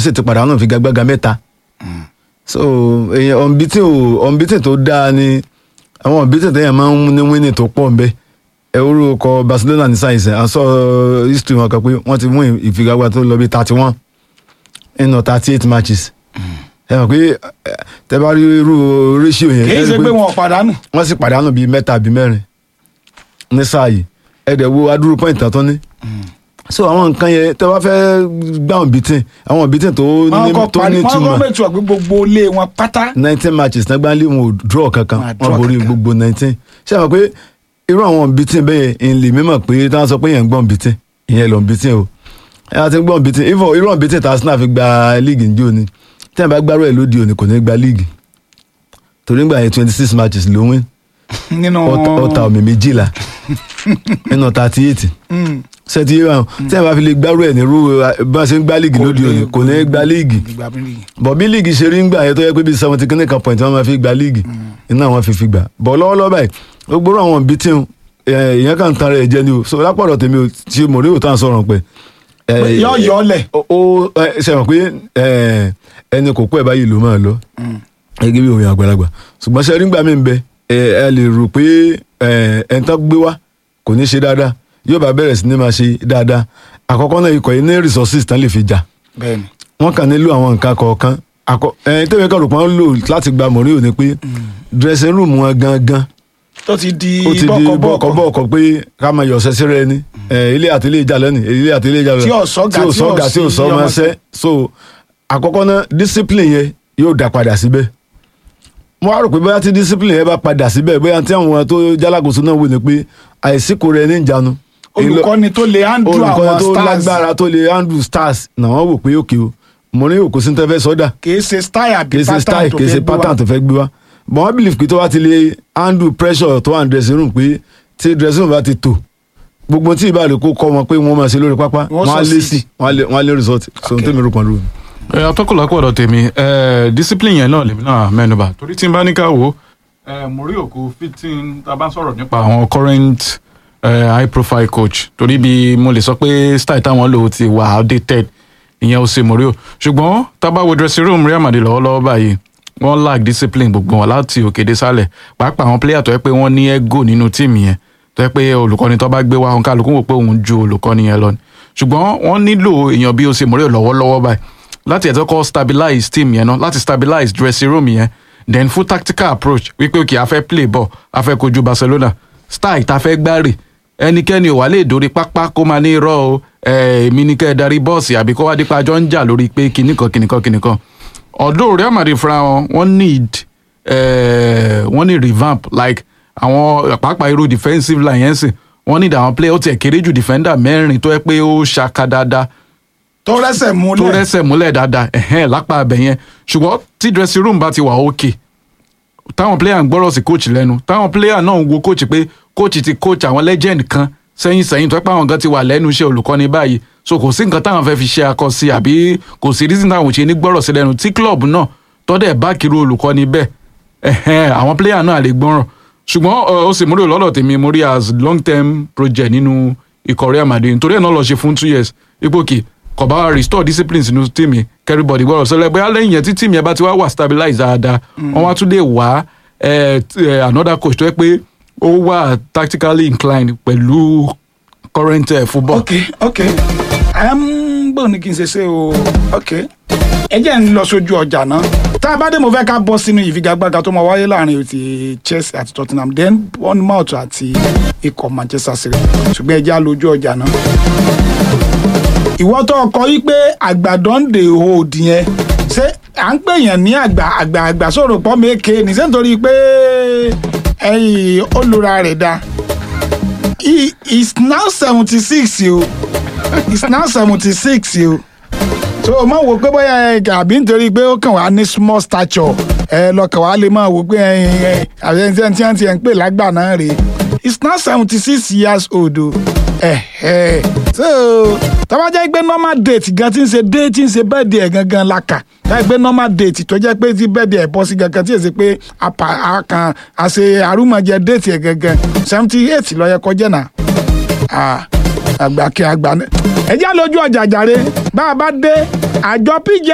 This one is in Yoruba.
sì ti pàdánù figagbága mẹ́ta so èèyàn ọ̀nbítìn ò ọ̀nbítìn tó dáa ni àwọn ọ̀nbítìn téèyàn máa ń ní wíìnì tó pọ̀ nbẹ ẹ orúkọ Barcelona ní sáyẹnsì à ń sọ history wọn kan pé wọ́n ti mú ìfigagbága tó lọ bí thirty one nínú thirty eight matches ẹ mọ̀ pé ẹ, tẹ bá rí irú ratio yẹn kì í ẹ rí ṣe pé wọn ò pàdánù wọ́n sì pàdánù bíi mẹ́ta àbí mẹ́rin ní sáà yìí ẹ̀dẹ̀ wo adúrú point tó ní. so àwọn nǹkan yẹn tẹ́ wá fẹ́ gbá àwọn bìtìn àwọn bìtìn tó wọn ní kọ tó parí ní wọn kọ túmọ̀ mẹtù ọgbẹ gbogbo ilé wọn pátá nineteen matches náà gbáńlé wọn ò draw kankan Wọn à draw wọn borí kankan. gbogbo nineteen ṣé àwọn pé irú àwọn bìtìn bẹ́ẹ̀ yẹn ìlì mímọ̀ pé tí wọ́n sọ pé yẹn ń gbọ́n bìtìn ìyẹn lọ́n bìtìn o ẹ wá ti ń gbọ́n bìtìn ifọ̀ irú àwọn bìtìn tá Arsenal fi gba league ní òní tí wọ́n bá gbárù ẹ̀ lóde òní kò ní gba league torí nígbà yẹn twenty six matches ló win nínú ọta ọta omi méjìlá nínú thirty eight Mm. ṣètì yìí wọn tí wọn bá fi lè gbárù ẹ nírú bá ṣe ń gbá líìgì lóde òní kò ní gba líìgì ìgbà mi nìyí. bọ̀ bí líìgì ṣe rí ń gbà yẹn tó yẹ pé bíi seventy kìíní kan point wọn máa fi gba líìgì iná wọn fi fi gbà bọ̀ lọ́wọ́lọ́wọ́ báyìí ó gbóró àwọn bíi tí ìyẹn kan tan rẹ̀ jẹ́ ni o so lápọ̀dọ̀ tèmi o tí mo rí òtá sọ̀rọ̀ pé. yọ yọ ọlẹ ó ó, ẹ, ṣe mọ̀ pé ẹ, ẹni kò kú ẹ̀ báyìí ló máa lọ gẹ́gẹ́ bí òun àgbàlagbà ṣùgbọ́n ṣe rí gbà mí ń bẹ ẹ ẹ lè rò pé ẹ ẹ̀ ń tán gbé wá kò ní ṣe dáadáa yóò bá bẹ̀rẹ̀ sí ní máa ṣe dáadáa àkọ́kọ́ náà ikọ̀ yìí ní resources tán lè fi jà bẹ́ẹ̀ni wọ́n kàn nílò àwọn nǹkan kọ̀ọ̀kan àkọ́ ẹ̀ tẹ́wé kan rò pé wọ́n lò láti gba mọ̀ríò ni pé dressing room wọn gangan tó ti di ó ti di bọkọbọkọ bọ́ọ̀kọ̀ pé ká máa yọ̀ ṣẹ́ṣẹ́ rẹ ni ẹ̀, ilé àti ilé ìjà lẹ́nu ilé àti ilé ìjà lẹ́nu Tí ò sọ́gà, tí ò tí ò sọ́gà tí ò sí sọ́ máa ọmọọṣẹ́. ṣẹ́ so àkọ́kọ́ náà discipline yẹn yóò dá padà síbẹ̀ mo wá rò pé bóyá tí discipline yẹn bá padà síbẹ̀ bóyá tí àwọn tó jálákòóso náà wò ni pé àìsíkò rẹ ní ìjánu olùkọ́ni tó lè handle olùkọ́ni àwọn tó stars lágbára tó lè handle stars náà wọ́n wò pé òkè o mo ní òkú sí ní tẹ́fẹ́ sọ́dà kìí ṣe style àbí kì í ṣe style pattern tó kì í ṣe fẹ́ gbé wá. pattern tó fẹ́ gbé wá but wọ́n believe pé tó bá ti lè handle pressure tó wà ní dressing room pé tí dressing room bá ti tò gbogbo tí ìbá rẹ̀ kó kọ́ wọn pé wọ́n máa ṣe lórí pápá Wọ́n wọ́n á lé succeed. sí wọ́n á lé- wọ́n á lé result so n Okay. tẹ́mi rò pọ̀ lóru. ẹ atọ́kùnlá pọ̀dọ̀ tèmi ẹ discipline yẹn náà lèmi náà mẹ́nuba torí tí n bá ní ká wò ó ẹ mo rí òkú fifteen tá a bá ń sọ̀rọ̀ nípa àwọn current ẹ high profile coach torí bí mo lè sọ pé style táwọn lò ó ti wà outdated ìyẹn ó ṣe mo rí o ṣùgbọ́n tá a bá wo dressing room Real Madrid lọ́wọ́lọ́wọ́ báyìí wọ́n lack discipline gbogbo wọn láti òkè dé sálẹ̀ pàápàá àwọn player tó yẹ pé wọ́n ní ego nínú tíìmù yẹn tó yẹ pé olùkọ́ni tó bá gbé wá kálukú wò pé òun ju olùkọ́ni yẹn lọ ni ṣùgbọ́n wọ́n nílò èèyàn bí ó ṣe mọ̀rẹ́ lọ́wọ́lọ́wọ́ báyìí láti ẹ̀tọ́ kọ́ stabilize team yẹn náà láti stabilize dressing room yẹn then fún tactical approach wípé òkè a fẹ́ play ball a fẹ́ kojú Barcelona style ta fẹ́ gbárè ẹnikẹ́ni ò wá lè dórí pápá kó máa ní irọ́ o ẹ̀, èmi ní kẹ́ ẹ darí bọ́ọ̀sì àbí kó wá dípa jọ ń jà lórí pé kìnnìkan kìnnìkan kìnnìkan although Real Madrid fúnra wọn wọ́n need eh, wọ́n ní revamp like àwọn pàápàá irú defensive line yẹn sìn wọ́n need àwọn player ó tiẹ̀ kéré jù defender mẹ́rin tó yẹ pé ó ṣaka dáadáa tó rẹsẹ̀ tó múlẹ̀ rẹ́sẹ̀ múlẹ̀ dáadáa ẹ̀hẹ́n lápá abẹ yẹn ṣùgbọ́n tí dressing room bá ti wà òkè táwọn player ń gbọ́rọ̀ sí coach lẹ́nu táwọn player náà ń wo coach pé coach ti coach àwọn legend kan sẹ́yìn sẹ́yìn tó pé àwọn kan ti wà lẹ́nu iṣẹ́ olùkọ́ni báyìí so kò sí nǹkan táwọn fẹ́ fi ṣe akọ sí àbí kò sí reason táwọn ò ṣe ní gbọ́rọ̀ sí lẹ́nu tí club náà tọ́dẹ̀ bá kiri olùkọ́ni bẹ́ẹ̀ ẹ̀hẹ́n àwọn player náà lè gbọ́rọ̀ ṣùgbọ́n ọ, ó sì múlò lọ́dọ̀ tèmi mo rí as long term project nínú ikọ̀ Real Madrid nítorí ẹ̀ náà lọ ṣe fún two years ipò kì kò bá wa restore discipline sínú team yẹn everybody gbọ́dọ̀ sọlẹ̀ bóyá lẹ́yìn yẹn tí team yẹn bá ti wá wà stabilize dáadáa wọ́n wá tún lè wá eh, t- eh, another coach tó yẹ pé ó wà tactically inclined pẹ̀lú current eh, football. ok ok um, bóun ni kí n ṣe ṣe o ok ẹ jẹ́ ń lọ sójú ọjà náà tá a bá dé mo fẹ́ ká bọ́ sínú ìfigagbága tó máa wáyé láàrin ti Chelsea àti Tottenham then Bournemouth àti ikọ̀ Manchester City ṣùgbọ́n ẹ jẹ́ á lójú ọjà náà. ìwọ tó kọ yí pé àgbàdo ń dè hold yẹn ṣé à ń pèèyàn ní àgbà àgbà àgbà sọ̀rọ̀ pọ́ méke ní ṣé nítorí pé ẹ̀yìn olùra rẹ̀ dáa he is now seventy six o is now seventy six o so o máa wò pé bóyá ẹ àbí nítorí pé ó kàn wá ní small stature ẹ lọkàn wá lè máa wò pé ẹ ẹ àbí ẹni tí ẹni tí ẹni tí ẹ ń pè lágbà náà rèé is now seventy six years old o ẹ ẹ so tọ́wọ́ jẹ́ pé normal date gan tí ń ṣe date tí ń ṣe birthday ẹ̀ gangan la kà táyà pé normal date tó jẹ́ pé tí birthday ẹ̀ bọ́ sí gangan tí èsì pé apá àkàn àṣe àrùmọ̀jẹ date ẹ̀ gangan seventy eight ló yẹ kó jẹ́ náà Ah, àgbà kí àgbà ní. ẹ já lójú ọjà jàre bá a bá dé àjọ pj